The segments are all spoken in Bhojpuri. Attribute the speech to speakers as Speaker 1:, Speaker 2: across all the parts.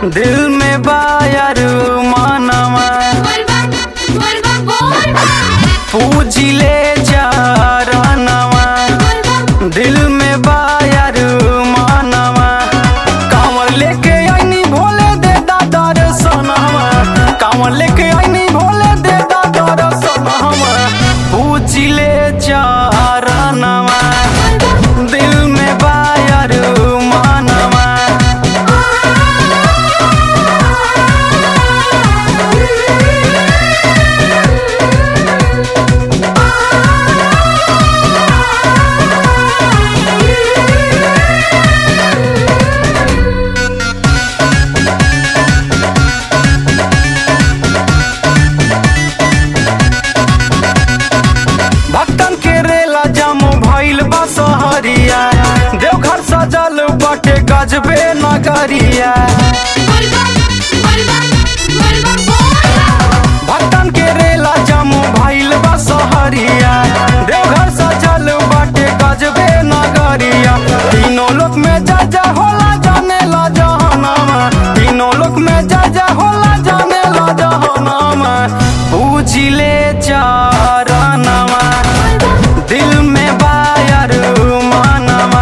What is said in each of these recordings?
Speaker 1: दिल में बायर मानवा पूजिले चारनवा दिल में बायर मानवा कांवर लेके आईनी भोले दे दादा रे सोनावा कांवर लेके आईनी भोले दे दादा रे सोनावा पूजिले चारनवा दिल में बायर मानवा भक्तन के रेला जामो भइल बा सहरिया देवघर सजल बाटे गजबे नगरिया भक्तन के रेला जामो भइल बा सहरिया देवघर सजल बाटे गजबे नगरिया तीनों लोक में जा जा होला जाने ला जहनामा तीनों लोक में जा जा होला जाने ला जहनामा पूजिले चारनामा दिल में बायर मानवा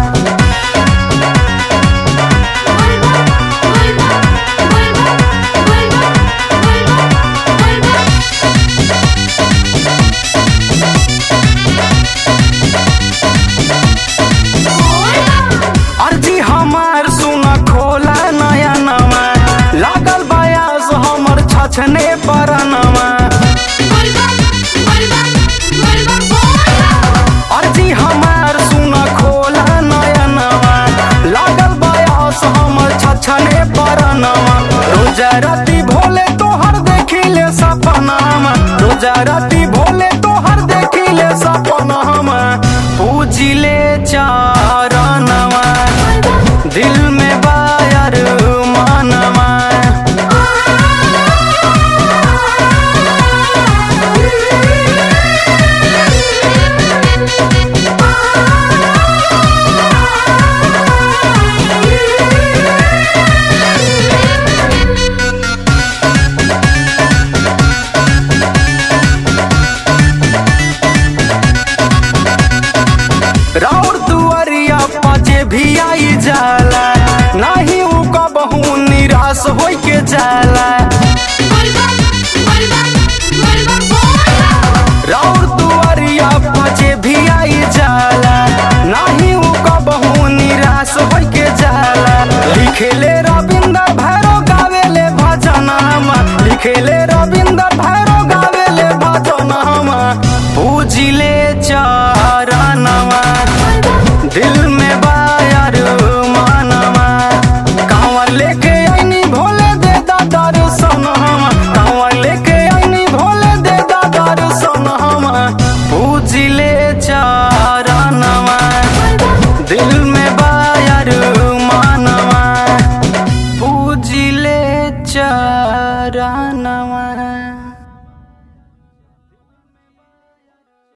Speaker 1: अर्जी हमार सुन खोला नया नवा लागल बयास हमर छछने परनवा अर्जी हमार सुन खोला नया नवा लागल बयास हमर छछने परनवा रोजा राती भोले तोहर देखिले सपनामा रोजा राती भोले तोहर देखिले सपनामा पूजिले चारनवा दिल में बायर मानवा राउर दुआरिया पाजे भी आई जाला नाही उ कबहू निराश होई के जाला राउर दुआरिया पाजे भी आई जाला नाही उ कबहू निराश होई के जाला लिखेले रविंदर भैरव गावेले भजनामा लिखेले रविंदर भैरव गावेले भजनामा पूजिले चा